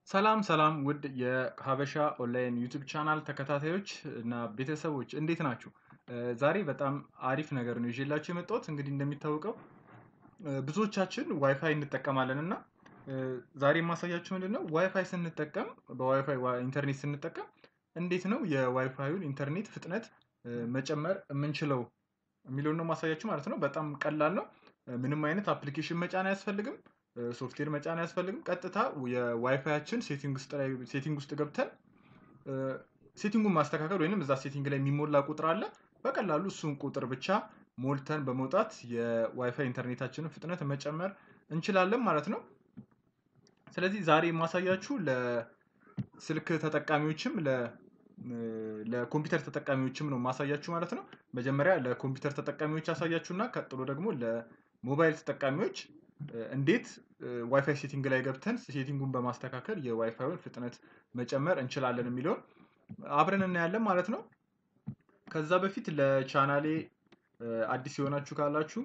ሰላም ሰላም ውድ የሀበሻ ኦንላይን ዩቲዩብ ቻናል ተከታታዮች እና ቤተሰቦች እንዴት ናችሁ? ዛሬ በጣም አሪፍ ነገር ነው ይዤላችሁ የመጣሁት። እንግዲህ እንደሚታወቀው ብዙዎቻችን ዋይፋይ እንጠቀማለን እና ዛሬ የማሳያችሁ ምንድን ነው ዋይፋይ ስንጠቀም በዋይፋይ ኢንተርኔት ስንጠቀም እንዴት ነው የዋይፋዩን ኢንተርኔት ፍጥነት መጨመር የምንችለው የሚለውን ነው ማሳያችሁ ማለት ነው። በጣም ቀላል ነው። ምንም አይነት አፕሊኬሽን መጫን አያስፈልግም። ሶፍትዌር መጫን አያስፈልግም። ቀጥታ የዋይፋያችን ሴቲንግ ውስጥ ላይ ሴቲንግ ውስጥ ገብተን ሴቲንጉን ማስተካከል ወይንም እዛ ሴቲንግ ላይ የሚሞላ ቁጥር አለ። በቀላሉ እሱን ቁጥር ብቻ ሞልተን በመውጣት የዋይፋይ ኢንተርኔታችንን ፍጥነት መጨመር እንችላለን ማለት ነው። ስለዚህ ዛሬ የማሳያችሁ ለስልክ ተጠቃሚዎችም ለኮምፒውተር ተጠቃሚዎችም ነው ማሳያችሁ ማለት ነው። መጀመሪያ ለኮምፒውተር ተጠቃሚዎች ያሳያችሁና ቀጥሎ ደግሞ ለሞባይል ተጠቃሚዎች እንዴት ዋይፋይ ሴቲንግ ላይ ገብተን ሴቲንጉን በማስተካከል የዋይፋዩን ፍጥነት መጨመር እንችላለን የሚለውን አብረን እናያለን ማለት ነው። ከዛ በፊት ለቻናሌ አዲስ የሆናችሁ ካላችሁ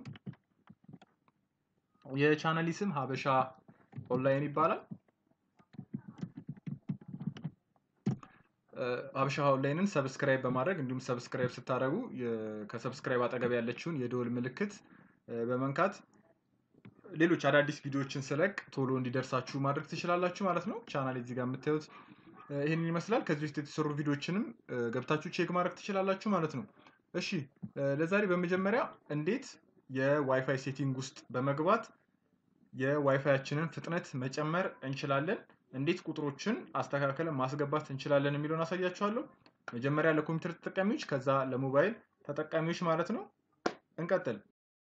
የቻናሌ ስም ሀበሻ ኦንላይን ይባላል። ሀበሻ ኦንላይንን ሰብስክራይብ በማድረግ እንዲሁም ሰብስክራይብ ስታደርጉ ከሰብስክራይብ አጠገብ ያለችውን የደወል ምልክት በመንካት ሌሎች አዳዲስ ቪዲዮዎችን ስለቅ ቶሎ እንዲደርሳችሁ ማድረግ ትችላላችሁ ማለት ነው። ቻናል እዚህ ጋር የምታዩት ይህንን ይመስላል። ከዚህ ውስጥ የተሰሩ ቪዲዮዎችንም ገብታችሁ ቼክ ማድረግ ትችላላችሁ ማለት ነው። እሺ ለዛሬ በመጀመሪያ እንዴት የዋይፋይ ሴቲንግ ውስጥ በመግባት የዋይፋያችንን ፍጥነት መጨመር እንችላለን፣ እንዴት ቁጥሮችን አስተካክለን ማስገባት እንችላለን የሚለውን አሳያችኋለሁ። መጀመሪያ ለኮምፒውተር ተጠቃሚዎች፣ ከዛ ለሞባይል ተጠቃሚዎች ማለት ነው። እንቀጥል።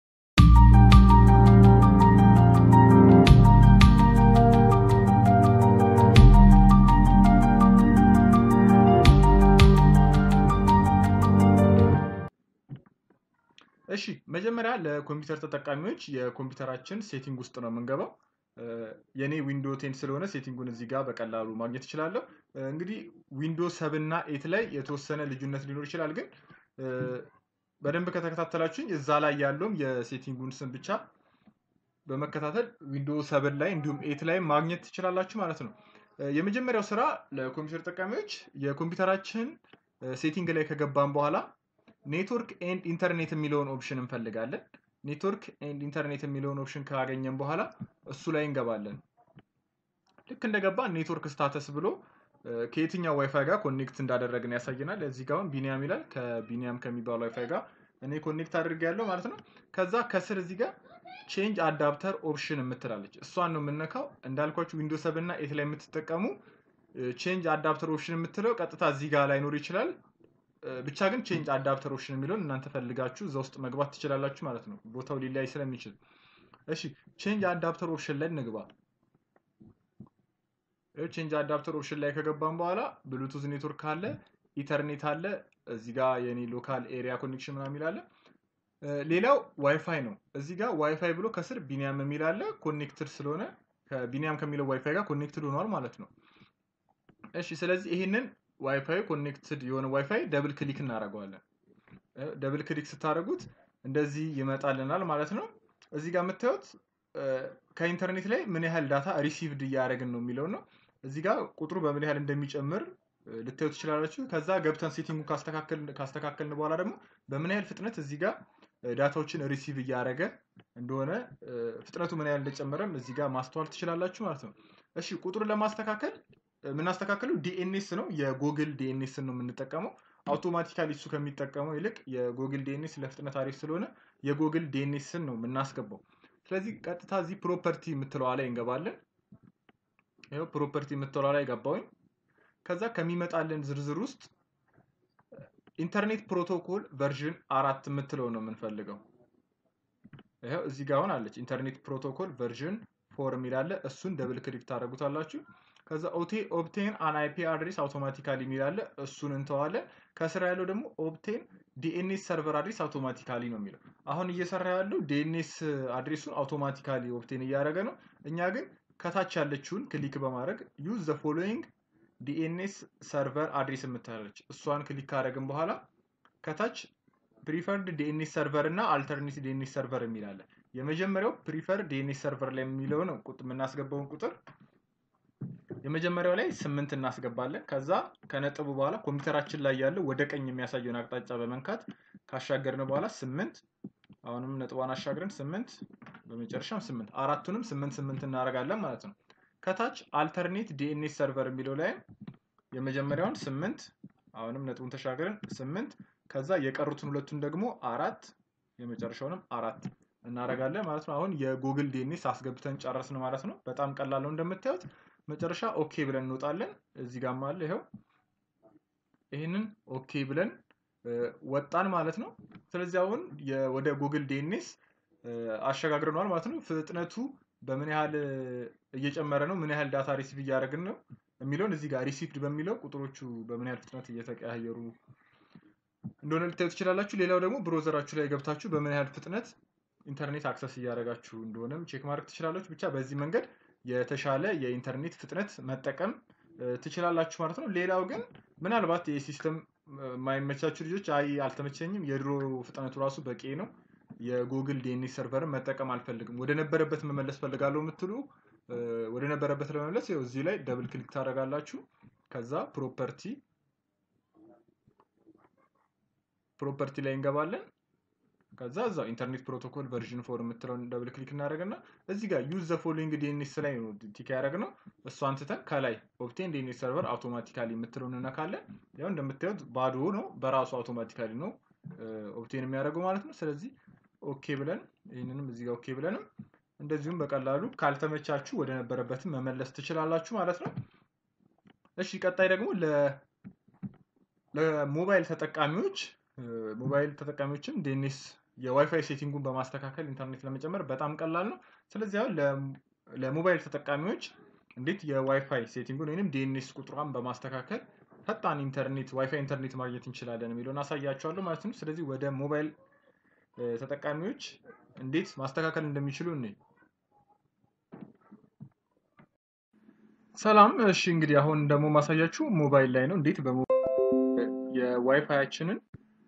እሺ መጀመሪያ ለኮምፒውተር ተጠቃሚዎች የኮምፒውተራችን ሴቲንግ ውስጥ ነው የምንገባው። የኔ ዊንዶ ቴን ስለሆነ ሴቲንጉን እዚህ ጋር በቀላሉ ማግኘት እችላለሁ። እንግዲህ ዊንዶ ሰብ እና ኤት ላይ የተወሰነ ልዩነት ሊኖር ይችላል፣ ግን በደንብ ከተከታተላችሁኝ እዛ ላይ ያለውም የሴቲንጉን ስም ብቻ በመከታተል ዊንዶ ሰብን ላይ እንዲሁም ኤት ላይ ማግኘት ትችላላችሁ ማለት ነው። የመጀመሪያው ስራ ለኮምፒውተር ተጠቃሚዎች የኮምፒውተራችን ሴቲንግ ላይ ከገባን በኋላ ኔትወርክ ኤንድ ኢንተርኔት የሚለውን ኦፕሽን እንፈልጋለን። ኔትወርክ ኤንድ ኢንተርኔት የሚለውን ኦፕሽን ካገኘን በኋላ እሱ ላይ እንገባለን። ልክ እንደገባ ኔትወርክ ስታተስ ብሎ ከየትኛው ዋይፋይ ጋር ኮኔክት እንዳደረግን ያሳየናል። እዚህ ጋር አሁን ቢኒያም ይላል። ከቢኒያም ከሚባለው ዋይፋይ ጋር እኔ ኮኔክት አድርጌያለሁ ማለት ነው። ከዛ ከስር እዚህ ጋር ቼንጅ አዳፕተር ኦፕሽን የምትላለች እሷን ነው የምነካው። እንዳልኳችሁ ዊንዶ ሰብ እና ኤት ላይ የምትጠቀሙ ቼንጅ አዳፕተር ኦፕሽን የምትለው ቀጥታ እዚህ ጋር ላይኖር ይችላል። ብቻ ግን ቼንጅ አዳፕተር ኦፕሽን የሚለውን እናንተ ፈልጋችሁ እዛ ውስጥ መግባት ትችላላችሁ ማለት ነው፣ ቦታው ሊለያይ ስለሚችል። እሺ ቼንጅ አዳፕተር ኦፕሽን ላይ እንግባ። ቼንጅ አዳፕተር ኦፕሽን ላይ ከገባን በኋላ ብሉቱዝ ኔትወርክ አለ፣ ኢተርኔት አለ፣ እዚህ ጋር የኔ ሎካል ኤሪያ ኮኔክሽን ምናምን የሚል አለ። ሌላው ዋይፋይ ነው። እዚህ ጋር ዋይፋይ ብሎ ከስር ቢኒያም የሚል አለ። ኮኔክትድ ስለሆነ ከቢኒያም ከሚለው ዋይፋይ ጋር ኮኔክትድ ሆኗል ማለት ነው። እሺ ስለዚህ ይሄንን ዋይፋይ ኮኔክትድ የሆነ ዋይፋይ ደብል ክሊክ እናደርገዋለን። ደብል ክሊክ ስታደርጉት እንደዚህ ይመጣልናል ማለት ነው። እዚህ ጋር የምታዩት ከኢንተርኔት ላይ ምን ያህል ዳታ ሪሲቭድ እያደረግን ነው የሚለው ነው። እዚህ ጋር ቁጥሩ በምን ያህል እንደሚጨምር ልታዩ ትችላላችሁ። ከዛ ገብተን ሴቲንጉ ካስተካከልን በኋላ ደግሞ በምን ያህል ፍጥነት እዚህ ጋር ዳታዎችን ሪሲቭ እያደረገ እንደሆነ ፍጥነቱ ምን ያህል እንደጨመረም እዚህ ጋር ማስተዋል ትችላላችሁ ማለት ነው። እሺ ቁጥሩን ለማስተካከል የምናስተካክለው ዲኤንኤስ ነው። የጎግል ዲኤንኤስን ነው የምንጠቀመው። አውቶማቲካሊ እሱ ከሚጠቀመው ይልቅ የጎግል ዲኤንኤስ ለፍጥነት አሪፍ ስለሆነ የጎግል ዲኤንኤስን ነው የምናስገባው። ስለዚህ ቀጥታ እዚህ ፕሮፐርቲ የምትለዋ ላይ እንገባለን። ይኸው ፕሮፐርቲ የምትለዋ ላይ ገባሁኝ። ከዛ ከሚመጣልን ዝርዝር ውስጥ ኢንተርኔት ፕሮቶኮል ቨርዥን አራት የምትለው ነው የምንፈልገው። ይኸው እዚህ ጋር አሁን አለች ኢንተርኔት ፕሮቶኮል ቨርዥን ፎር የሚል አለ። እሱን ደብል ክሊክ ታደርጉታላችሁ። ከዛ ኦቴ ኦብቴን አን አይፒ አድሬስ አውቶማቲካሊ የሚል አለ። እሱን እንተዋለን። ከስራ ያለው ደግሞ ኦብቴን ዲኤንኤስ ሰርቨር አድሬስ አውቶማቲካሊ ነው የሚለው። አሁን እየሰራ ያለው ዲኤንኤስ አድሬሱን አውቶማቲካሊ ኦብቴን እያደረገ ነው። እኛ ግን ከታች ያለችውን ክሊክ በማድረግ ዩዝ ዘ ፎሎዊንግ ዲኤንኤስ ሰርቨር አድሬስ የምትላለች እሷን ክሊክ ካደረግን በኋላ ከታች ፕሪፈርድ ዲኤንኤስ ሰርቨር እና አልተርኔት ዲኤንኤስ ሰርቨር የሚል አለ። የመጀመሪያው ፕሪፈር ዲኤንኤስ ሰርቨር ላይ የሚለው ነው የምናስገባውን ቁጥር የመጀመሪያው ላይ ስምንት እናስገባለን። ከዛ ከነጥቡ በኋላ ኮምፒውተራችን ላይ ያለው ወደ ቀኝ የሚያሳየውን አቅጣጫ በመንካት ካሻገርን በኋላ ስምንት አሁንም ነጥቧን አሻግረን ስምንት በመጨረሻም ስምንት አራቱንም ስምንት ስምንት እናደርጋለን ማለት ነው። ከታች አልተርኔት ዲኤንኤስ ሰርቨር የሚለው ላይም የመጀመሪያውን ስምንት አሁንም ነጥቡን ተሻገርን ስምንት ከዛ የቀሩትን ሁለቱን ደግሞ አራት የመጨረሻውንም አራት እናደርጋለን ማለት ነው። አሁን የጉግል ዲኤንኤስ አስገብተን ጨረስን ማለት ነው። በጣም ቀላል ነው እንደምታዩት። መጨረሻ ኦኬ ብለን እንወጣለን። እዚህ ጋርም አለ ይኸው። ይህንን ኦኬ ብለን ወጣን ማለት ነው። ስለዚህ አሁን ወደ ጉግል ዲኤንኤስ አሸጋግረነዋል ማለት ነው። ፍጥነቱ በምን ያህል እየጨመረ ነው፣ ምን ያህል ዳታ ሪሲቭ እያደረግን ነው የሚለውን እዚህ ጋር ሪሲቭድ በሚለው ቁጥሮቹ በምን ያህል ፍጥነት እየተቀያየሩ እንደሆነ ልታዩ ትችላላችሁ። ሌላው ደግሞ ብሮዘራችሁ ላይ ገብታችሁ በምን ያህል ፍጥነት ኢንተርኔት አክሰስ እያደረጋችሁ እንደሆነም ቼክ ማድረግ ትችላላችሁ። ብቻ በዚህ መንገድ የተሻለ የኢንተርኔት ፍጥነት መጠቀም ትችላላችሁ ማለት ነው። ሌላው ግን ምናልባት የሲስተም የማይመቻችሁ ልጆች አይ አልተመቸኝም፣ የድሮ ፍጥነቱ ራሱ በቂ ነው፣ የጉግል ዲኤንኤስ ሰርቨርን መጠቀም አልፈልግም፣ ወደ ነበረበት መመለስ ፈልጋለሁ የምትሉ ወደ ነበረበት ለመመለስ ይኸው እዚህ ላይ ደብል ክሊክ ታደርጋላችሁ። ከዛ ፕሮፐርቲ ፕሮፐርቲ ላይ እንገባለን። ከዛ እዛው ኢንተርኔት ፕሮቶኮል ቨርዥን ፎር የምትለውን ደብል ክሊክ እናደርግና እዚህ ጋር ዩዝ ዘ ፎሎዊንግ ዲኤንኤስ ላይ ነው ቲክ ያደረግነው። እሷን ትተን ከላይ ኦፕቴን ዲኤንኤስ ሰርቨር አውቶማቲካሊ የምትለውን እነካለን። ያው እንደምታዩት ባዶ ነው፣ በራሱ አውቶማቲካሊ ነው ኦፕቴን የሚያደርገው ማለት ነው። ስለዚህ ኦኬ ብለን ይህንንም እዚህ ጋር ኦኬ ብለንም እንደዚሁም በቀላሉ ካልተመቻችሁ ወደ ነበረበትም መመለስ ትችላላችሁ ማለት ነው። እሺ ቀጣይ ደግሞ ለሞባይል ተጠቃሚዎች ሞባይል ተጠቃሚዎችም ዲኤንኤስ የዋይፋይ ሴቲንጉን በማስተካከል ኢንተርኔት ለመጨመር በጣም ቀላል ነው። ስለዚህ አሁን ለሞባይል ተጠቃሚዎች እንዴት የዋይፋይ ሴቲንጉን ወይም ዲኤንኤስ ቁጥሯን በማስተካከል ፈጣን ኢንተርኔት ዋይፋይ ኢንተርኔት ማግኘት እንችላለን የሚለውን አሳያቸዋለሁ ማለት ነው። ስለዚህ ወደ ሞባይል ተጠቃሚዎች እንዴት ማስተካከል እንደሚችሉ እኔ ሰላም። እሺ እንግዲህ አሁን ደግሞ ማሳያችሁ ሞባይል ላይ ነው። እንዴት የዋይፋያችንን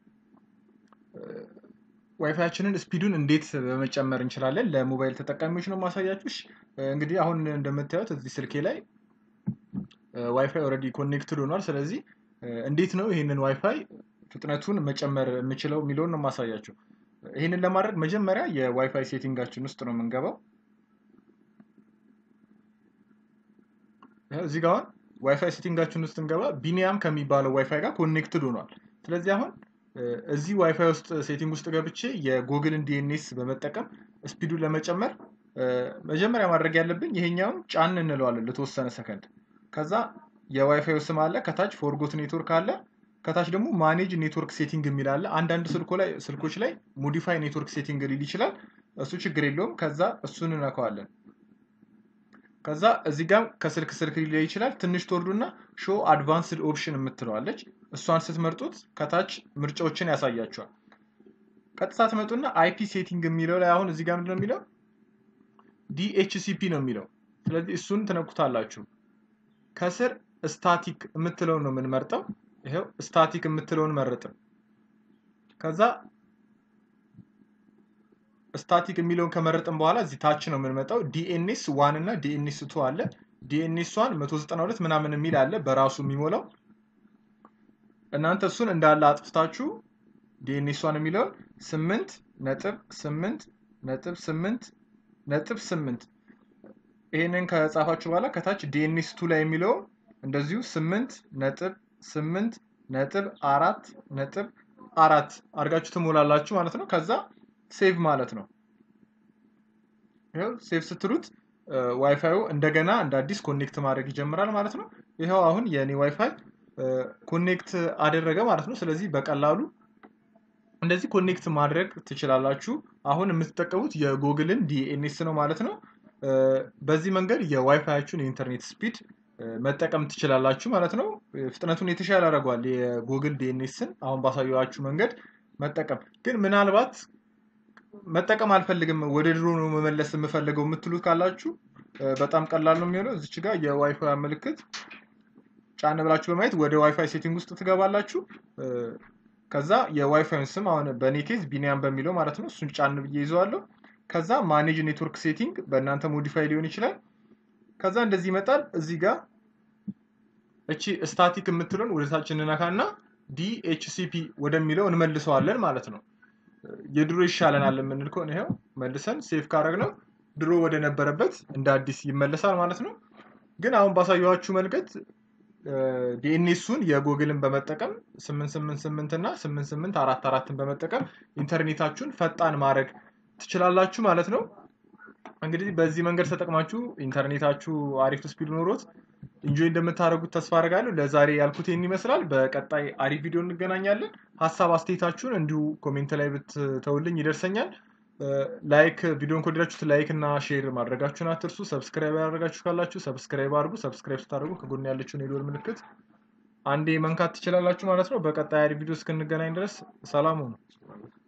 ዋይፋያችንን ስፒዱን እንዴት በመጨመር እንችላለን ለሞባይል ተጠቃሚዎች ነው ማሳያችሁ። እንግዲህ አሁን እንደምታዩት እዚህ ስልኬ ላይ ዋይፋይ ኦልሬዲ ኮኔክትድ ሆኗል። ስለዚህ እንዴት ነው ይህንን ዋይፋይ ፍጥነቱን መጨመር የምችለው የሚለውን ነው ማሳያችሁ። ይህንን ለማድረግ መጀመሪያ የዋይፋይ ሴቲንጋችን ውስጥ ነው የምንገባው። እዚህ ጋር አሁን ዋይፋይ ሴቲንጋችን ውስጥ እንገባ ቢኒያም ከሚባለው ዋይፋይ ጋር ኮኔክትድ ሆኗል። ስለዚህ አሁን እዚህ ዋይፋይ ውስጥ ሴቲንግ ውስጥ ገብቼ የጉግልን ዲኤንኤስ በመጠቀም ስፒዱን ለመጨመር መጀመሪያ ማድረግ ያለብኝ ይሄኛውን ጫን እንለዋለን ለተወሰነ ሰከንድ። ከዛ የዋይፋይ ስም አለ፣ ከታች ፎርጎት ኔትወርክ አለ፣ ከታች ደግሞ ማኔጅ ኔትወርክ ሴቲንግ የሚል አለ። አንዳንድ ስልኮች ላይ ሞዲፋይ ኔትወርክ ሴቲንግ ሊል ይችላል። እሱ ችግር የለውም። ከዛ እሱን እነካዋለን። ከዛ እዚህ ጋር ከስልክ ስልክ ሊለይ ይችላል። ትንሽ ትወርዱና ሾ አድቫንስድ ኦፕሽን የምትለዋለች እሷን ስትመርጡት ከታች ምርጫዎችን ያሳያቸዋል። ቀጥታ ትመጡና አይፒ ሴቲንግ የሚለው ላይ አሁን እዚህ ጋር ምንድነው የሚለው ዲኤችሲፒ ነው የሚለው። ስለዚህ እሱን ትነኩታላችሁ። ከስር ስታቲክ የምትለውን ነው የምንመርጠው። ይኸው ስታቲክ የምትለውን መረጥን። ከዛ ስታቲክ የሚለውን ከመረጥን በኋላ እዚህ ታች ነው የምንመጣው። ዲኤንኤስ ዋን እና ዲኤንኤስ ቱ አለ። ዲኤንኤስ ዋን 192 ምናምን የሚል አለ በራሱ የሚሞላው። እናንተ እሱን እንዳለ አጥፍታችሁ ዲኤንኤስ ዋን የሚለውን ስምንት ነጥብ ስምንት ነጥብ ስምንት ነጥብ ስምንት ይህንን ከጻፋችሁ በኋላ ከታች ዲኤንኤስ ቱ ላይ የሚለው እንደዚሁ ስምንት ነጥብ ስምንት ነጥብ አራት ነጥብ አራት አድርጋችሁ ትሞላላችሁ ማለት ነው። ከዛ ሴቭ ማለት ነው። ይኸው ሴቭ ስትሉት ዋይፋዩ እንደገና እንደ አዲስ ኮኔክት ማድረግ ይጀምራል ማለት ነው። ይኸው አሁን የእኔ ዋይፋይ ኮኔክት አደረገ ማለት ነው። ስለዚህ በቀላሉ እንደዚህ ኮኔክት ማድረግ ትችላላችሁ። አሁን የምትጠቀሙት የጉግልን ዲኤንኤስ ነው ማለት ነው። በዚህ መንገድ የዋይፋያችሁን የኢንተርኔት ስፒድ መጠቀም ትችላላችሁ ማለት ነው። ፍጥነቱን የተሻለ ያደርገዋል የጉግል ዲኤንኤስን አሁን ባሳየኋችሁ መንገድ መጠቀም ግን ምናልባት መጠቀም አልፈልግም ወደ ድሮ ነው መመለስ የምፈልገው የምትሉት ካላችሁ በጣም ቀላል ነው የሚሆነው። እዚች ጋር የዋይፋይ ምልክት ጫን ብላችሁ በማየት ወደ ዋይፋይ ሴቲንግ ውስጥ ትገባላችሁ። ከዛ የዋይፋይን ስም አሁን በእኔ ኬዝ ቢኒያም በሚለው ማለት ነው እሱን ጫን ብዬ ይዘዋለሁ። ከዛ ማኔጅ ኔትወርክ ሴቲንግ በእናንተ ሞዲፋይ ሊሆን ይችላል። ከዛ እንደዚህ ይመጣል። እዚህ ጋር እቺ ስታቲክ የምትለውን ወደታች እንነካና ዲኤችሲፒ ወደሚለው እንመልሰዋለን ማለት ነው። የድሮ ይሻለናል የምንል ከሆነ ይኸው መልሰን ሴፍ ካረግነው ድሮ ወደ ነበረበት እንደ አዲስ ይመለሳል ማለት ነው። ግን አሁን ባሳየኋችሁ መልገድ ዲኤንኤሱን የጎግልን በመጠቀም 888 እና 8844ን በመጠቀም ኢንተርኔታችሁን ፈጣን ማድረግ ትችላላችሁ ማለት ነው። እንግዲህ በዚህ መንገድ ተጠቅማችሁ ኢንተርኔታችሁ አሪፍ ስፒድ ኖሮት ኢንጆይ እንደምታደርጉት ተስፋ አደርጋለሁ። ለዛሬ ያልኩት ይህን ይመስላል። በቀጣይ አሪፍ ቪዲዮ እንገናኛለን። ሀሳብ አስተያየታችሁን እንዲሁ ኮሜንት ላይ ብትተውልኝ ይደርሰኛል። ላይክ ቪዲዮን ከወደዳችሁት ላይክ እና ሼር ማድረጋችሁን አትርሱ። ሰብስክራይብ ያደረጋችሁ ካላችሁ ሰብስክራይብ አድርጉ። ሰብስክራይብ ስታደርጉ ከጎን ያለችውን የደወል ምልክት አንዴ መንካት ትችላላችሁ ማለት ነው። በቀጣይ አሪፍ ቪዲዮ እስክንገናኝ ድረስ ሰላም ሁኑ።